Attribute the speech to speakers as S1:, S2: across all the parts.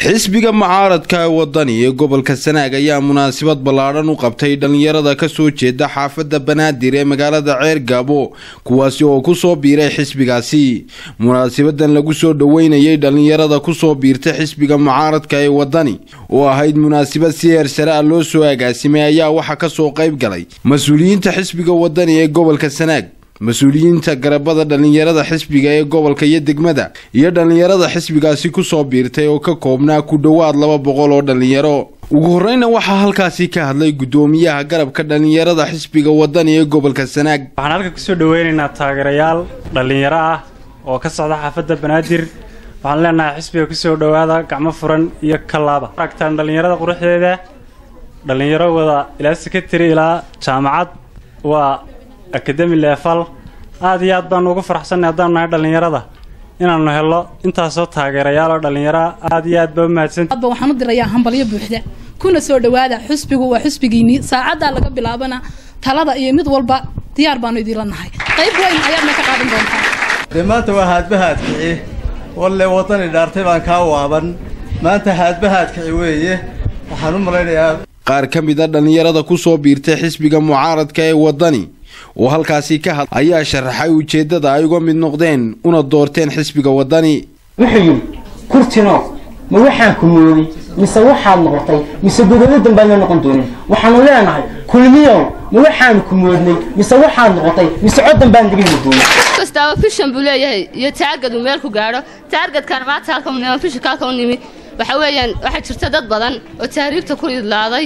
S1: xisbiga mucaaradka ee wadani ee gobolka sanaag ayaa munaasabad ballaadhan u qabtay dhallinyarada kasoo jeeda xaafadda banaadir ee magaalada ceer gaabo kuwaasi oo kusoo biiray xisbigaasi munaasabadan lagu soo dhoweynayay dhallinyarada kusoo biirtay xisbiga mucaaradka ee wadani oo ahayd munaasabad si heer sare ah loo soo agaasimay ayaa waxaa kasoo qayb galay mas-uuliyiinta xisbiga wadani ee gobolka sanaag mas-uuliyiinta garabada dhallinyarada xisbiga ee gobolka iyo degmada iyo dhallinyarada xisbigaasi kusoo biirtay oo ka koobnaa ku dhowaad laba boqol oo dhallinyaro ugu horeyna waxaa halkaasi ka hadlay gudoomiyaha garabka dhallinyarada xisbiga wadani ee gobolka sanaag
S2: waxaan halka kusoo dhaweynaynaa taageerayaal dhallinyaro ah oo ka socda xaafadda banaadir waxaan leenahay xisbiga kusoo dhowaada gacmo furan iyo kalaaba aragtaan dhallinyarada quruxdeeda dhallinyaro wada ilaa sekatary ilaa jaamacad waa akademi leefal aad iyo aad baanu ugu faraxsannay haddaanu nahay dhallinyarada inaannu helno intaasoo taageerayaal oo dhallinyaro aad iyo aad baa u mahadsanti
S3: adba waxaan u dirayaa hambalyo buuxda kuna soo dhowaada xusbigu waa xusbigiinii saacaddaa laga bilaabana talada iyo mid walba diyaar baanu idiinla nahay qayb weyn ayaadna ka qaadan doontaa
S4: dee maanta waa haadbahaadkici walle waddani dhaartay baan kaa waaban maanta haadbahaadkici weeye waxaan u malaynayaa
S1: qaar ka mid a dhallinyarada kusoo biirtay xisbiga mucaaradka ee wadani oo halkaasi ka had ayaa sharaxay ujeeddada ay uga mid noqdeen una doorteen xisbiga wadani
S5: wuxuu yidhi kurtino ma waxaan ku mooday mise waxaad noqotay mise godolladan baadna noqon doonin waxaanu leenahay kulmiyow ma waxaanu ku moodnay mise waxaad noqotay mise coddan baan naga heli doonin
S6: kastaaba fishan buu leeyahay iyo taargad uu meel ku gaadho taargadkan maanta halka nima fishanka halka u nimi waxa weeyaan waxaa jirta dad badan oo tahriibta ku idlaaday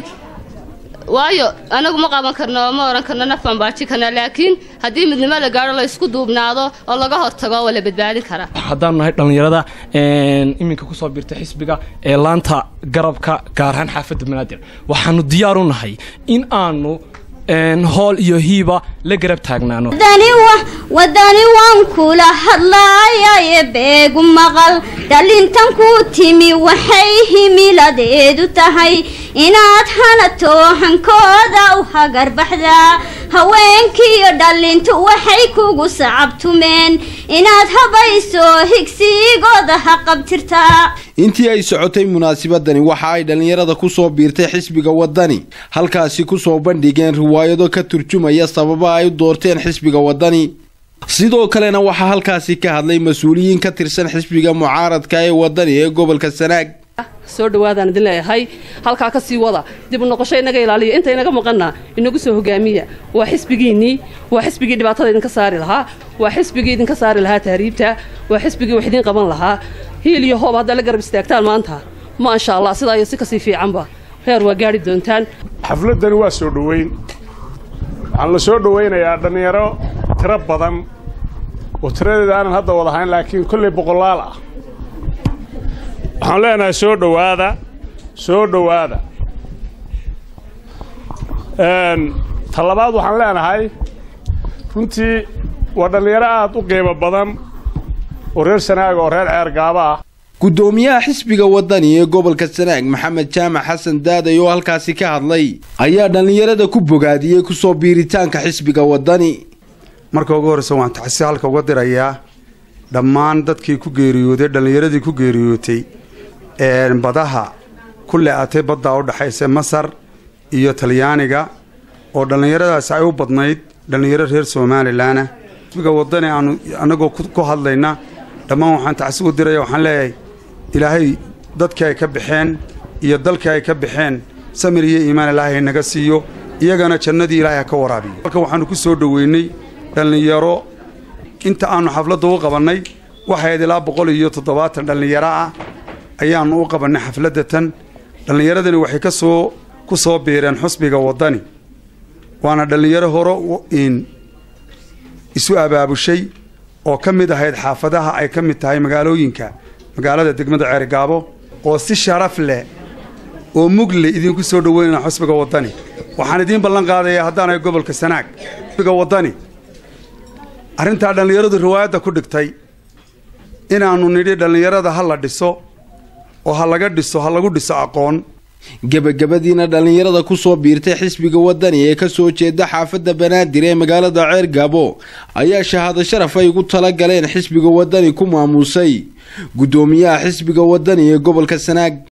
S6: waayo anagu ma qaban karno oo ma ohan karno naf baan baaji karnaa laakiin haddii midnimo la gaadho la isku duubnaado oo laga hortago waa la badbaadin karaa
S7: haddaanu nahay dhallinyarada iminka kusoo biirtay xisbiga ee laanta garabka gaar ahaan xaafadda banaadir waxaanu diyaar u nahay in aanu hool iyo hiiba la garab taagnaano
S8: wadani waan kula hadlaayaye beegu maqal dhalintan ku timi waxay himiladeedu tahay inaad hanato hankooda u hagarbaxdaa haweenkiiyo dhalintu waxay kugu sacabtumeen inaad habayso higsigooda ha qabtirtaa
S1: intii ay socotay munaasabadani waxa ay dhallinyarada kusoo biirtay xisbiga wadani halkaasi kusoo bandhigeen riwaayado ka turjumaya sababa ay u doorteen xisbiga wadani sidoo kalena waxaa halkaasi ka hadlay mas-uuliyiin ka tirsan xisbiga mucaaradka ee wadani ee gobolka sanaag
S9: soo dhawaadaan idin leeyahay halkaa ka sii wada dib u noqosho inaga ilaaliya inta inaga maqanna inagu soo hogaamiya waa xisbigiinnii waa xisbigii dhibaatada idinka saari lahaa waa xisbigii idinka saari lahaa tahriibta waa xisbigii wax idiin qaban lahaa hiil iyo hoob haddaa la garab istaagtaan maanta maasha allah sidaa iyo si kasii fiicanba reer waa gaari doontaan
S10: xafladani waa soo dhoweyn waxaan la soo dhowaynayaa dhallinyaro tiro badan oo tiradeeda aanan hadda wadahayn laakiin kolley boqolaal ah waxaan leenahay soo dhowaada soo dhowaada ta labaad waxaan leenahay runtii waa dhallinyaro aad u qiimo badan oo reer sanaaga oo reer ceergaaba ah
S1: gudoomiyaha xisbiga wadani ee gobolka sanaag maxamed jaamac xasan daaday oo halkaasi ka hadlay ayaa dhallinyarada ku bogaadiyey kusoo biiritaanka xisbiga wadani
S11: marka ugu horreysa waan taxsi halka uga dirayaa dhammaan dadkii ku geeriyooday dhallinyaradii ku geeriyootay badaha ku le-atay baddaa u dhexaysa masar iyo talyaaniga oo dhallinyaradaasi ay u badnayd dhallinyaro reer somalilanah xisbiga wadani aanu annagoo ku hadlayna dhammaan waxaan tacsi u diraya waxaan leeyahay ilaahay dadkii ay ka baxeen iyo dalkii ay ka baxeen samir iyo iimaan ilaahay naga siiyo iyagana jannadii ilaahay ha ka waraabiyo halka waxaannu ku soo dhoweynay dhallinyaro inta aannu xafladda u qabannay waxayd ilaa boqol iyo toddobaatan dhallinyaro ah ayaannu u qabannay xafladda tan dhallinyaradani waxay ka soo ku soo biireen xusbiga waddani waana dhallinyaro hore in isu abaabushay oo ka mid ahayd xaafadaha ay ka mid tahay magaalooyinka magaalada degmada ceerigaabo oo si sharaf leh oo mugle idinku soo dhoweynana xusbiga waddani waxaan idiin ballan qaadayaa haddaanahay gobolka sanaag xusbiga waddani arrintaa dhallinyaradu riwaayadda ku dhigtay inaannu nidhi dhallinyarada ha la dhiso oo ha laga dhiso ha lagu dhiso aqoon
S1: gebagabadiina dhallinyarada kusoo biirtay xisbiga wadani ee kasoo jeeda xaafadda banaadir ee magaalada ceer gaabo ayaa shahaado sharaf ay ugu tala galeen xisbiga wadani ku maamuusay gudoomiyaha xisbiga wadani ee gobolka sanaag